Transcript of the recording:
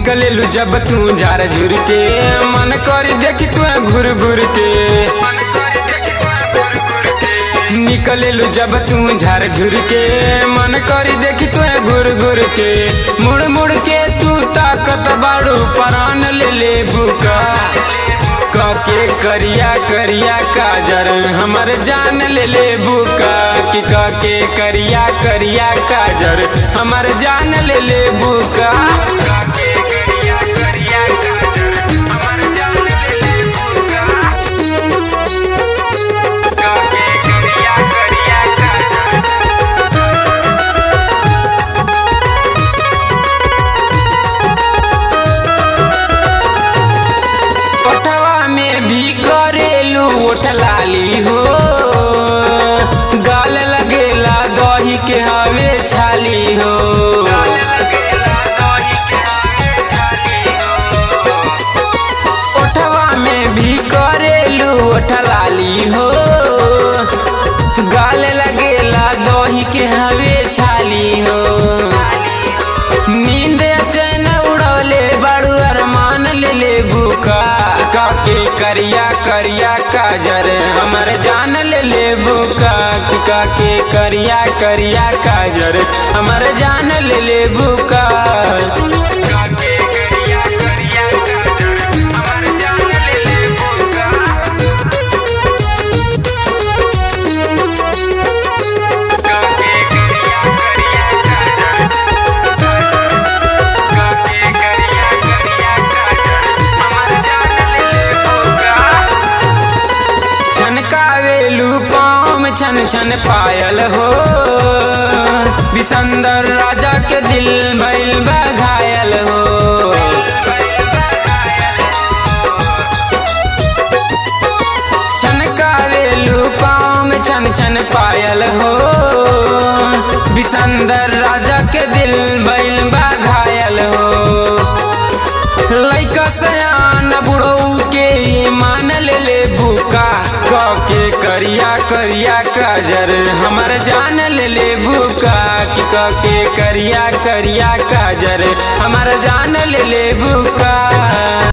निकलेलू जब तू झार झुर के मन करी देखी तू घुर घुर के निकलेलू जब तू झार झुर के मन करी देखी तू घुर घुर के मुड़ मुड़ के तू ताकत बाड़ू परान ले ले बुका के करिया करिया काजर हमर जान ले ले बुका कि के करिया करिया काजर हमर जान ले ले बुका के करिया करिया काजर हमर जान ले ले बुका के करिया करिया काजर ओठवा में भी करेलू ओठ लाली हो गाल लगेला दही के हवे छाली हो ओठवा में भी करेलू ओठ लाली हो गाल लगेला दही के हवे छाली हो नींद चैन उड़ौले बड़ू अरमान ले ले बुका काके करिया करिया काजर हमर जान ले ले बुका कि काके करिया करिया काजर हमर जान ले ले बुका काके करिया करिया काजर हमर जान ले ले बुका काके करिया करिया काके करिया करिया काजर हमर जान ले ले बुका छनकावेलू पाँव में छन छन पायल हो विसंदर राजा के दिल भइल बा घायल हो छनकावेलू पाँव में छन छन पायल हो विसंदर राजा के दिल भइल बा घायल हो लैका सयान बुढ़ऊ के मान ले ले बुका के करिया करिया काजर हमर जान ले ले बुका कि के करिया करिया काजर हमर जान ले ले बुका